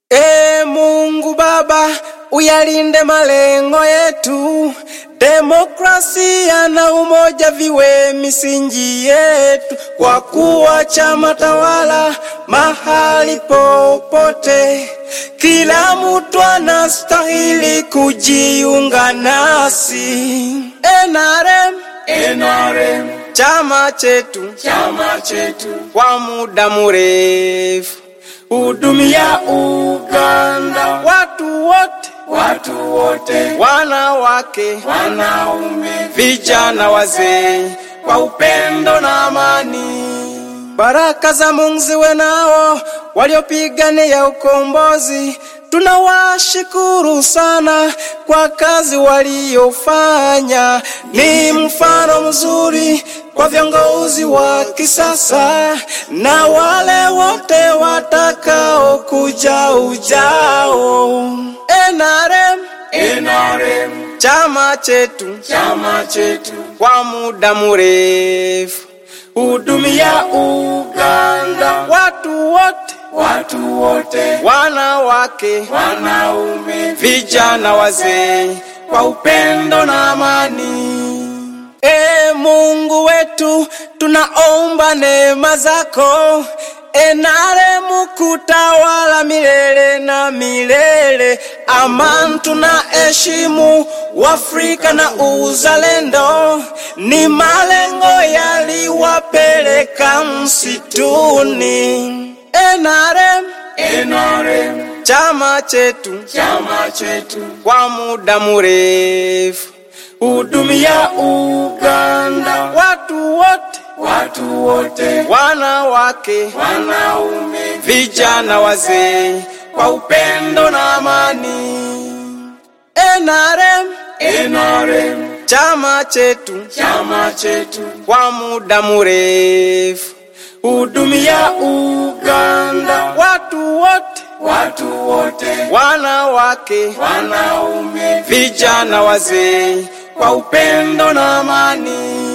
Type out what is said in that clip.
E Mungu Baba, uyalinde malengo yetu, demokrasia na umoja viwe misingi yetu, kwa kuwa chama tawala mahali popote, kila mtu anastahili kujiunga nasi. NRM, NRM, chama chetu chama chetu, kwa muda mrefu, hudumia Uganda, watu wote, watu wote, wanawake, wanaume, vijana, wazee, kwa upendo na amani. baraka za Mungu ziwe nao waliopigania ukombozi. Tunawashukuru sana kwa kazi waliofanya, ni mfano mzuri kwa viongozi wa kisasa na wale wote watakao kuja ujao. NRM, NRM, chama chetu chama chetu, kwa muda mrefu, hudumia Uganda, watu wote, watu wote, wanawake, wanaume, vijana, wazee, kwa upendo na amani. E Mungu wetu, tunaomba neema zako enaremu kutawala milele na milele. Amani tunaheshimu Uafrika na uzalendo, ni malengo yaliwapeleka msituni. NRM, NRM, chama chetu chama chetu, kwa muda mrefu, hudumia Uganda, watu wote, watu wote, wanawake, wanaume, vijana, wazee, kwa upendo na amani. NRM, NRM, chama chetu chama chetu, kwa muda mrefu, hudumia Uganda, watu wote, watu wote, wanawake, wanaume, vijana, wazee, kwa upendo na amani.